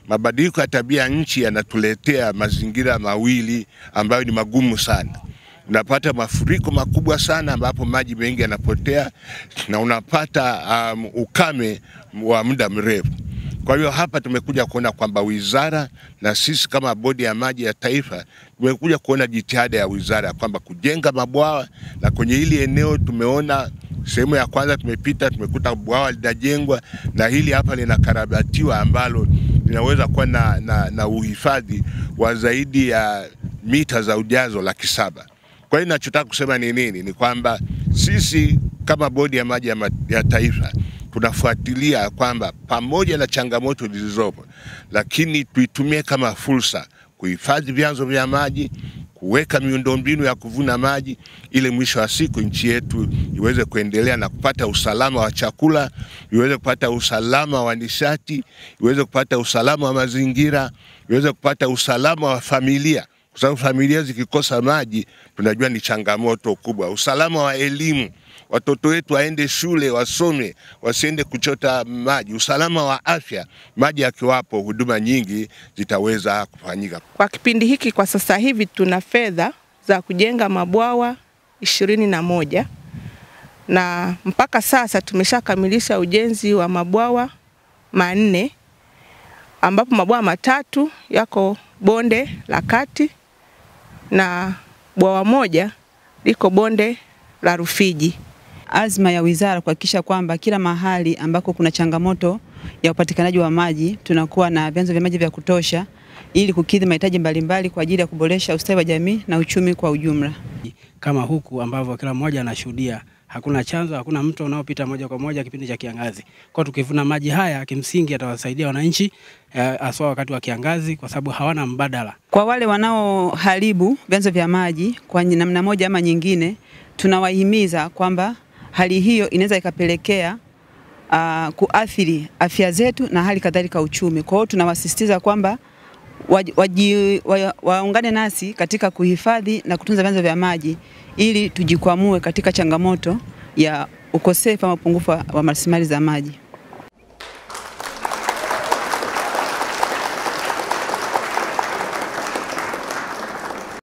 mabadiliko ya tabia nchi yanatuletea mazingira mawili ambayo ni magumu sana. Unapata mafuriko makubwa sana ambapo maji mengi yanapotea na unapata um, ukame wa muda mrefu. Kwa hiyo hapa tumekuja kuona kwamba wizara na sisi kama bodi ya maji ya taifa tumekuja kuona jitihada ya wizara kwamba kujenga mabwawa, na kwenye hili eneo tumeona sehemu ya kwanza tumepita, tumekuta bwawa linajengwa na hili hapa linakarabatiwa ambalo linaweza kuwa na, na, na uhifadhi wa zaidi ya mita za ujazo laki saba. Kwa hiyo ninachotaka kusema ni nini? Ni kwamba sisi kama bodi ya maji ya, ma, ya taifa tunafuatilia kwamba pamoja na changamoto zilizopo, lakini tuitumie kama fursa kuhifadhi vyanzo vya maji, kuweka miundombinu ya kuvuna maji, ili mwisho wa siku nchi yetu iweze kuendelea na kupata usalama wa chakula, iweze kupata usalama wa nishati, iweze kupata usalama wa mazingira, iweze kupata usalama wa familia kwa sababu familia zikikosa maji tunajua ni changamoto kubwa. Usalama wa elimu, watoto wetu waende shule wasome, wasiende kuchota maji. Usalama wa afya, maji yakiwapo, huduma nyingi zitaweza kufanyika. Kwa kipindi hiki, kwa sasa hivi tuna fedha za kujenga mabwawa ishirini na moja na mpaka sasa tumeshakamilisha ujenzi wa mabwawa manne ambapo mabwawa matatu yako bonde la kati na bwawa moja liko bonde la Rufiji. Azma ya wizara kuhakikisha kwamba kila mahali ambako kuna changamoto ya upatikanaji wa maji tunakuwa na vyanzo vya maji vya kutosha ili kukidhi mahitaji mbalimbali kwa ajili ya kuboresha ustawi wa jamii na uchumi kwa ujumla. Kama huku ambavyo kila mmoja anashuhudia hakuna chanzo, hakuna mto unaopita moja kwa moja kipindi cha kiangazi. Kwa tukivuna maji haya, kimsingi yatawasaidia wananchi haswa wakati wa kiangazi, kwa sababu hawana mbadala. Kwa wale wanaoharibu vyanzo vya maji kwa namna moja ama nyingine, tunawahimiza kwamba hali hiyo inaweza ikapelekea uh, kuathiri afya zetu na hali kadhalika uchumi. Kwa hiyo tunawasisitiza kwamba waji, wa, waungane nasi katika kuhifadhi na kutunza vyanzo vya maji ili tujikwamue katika changamoto ya ukosefu ama upungufu wa rasilimali za maji.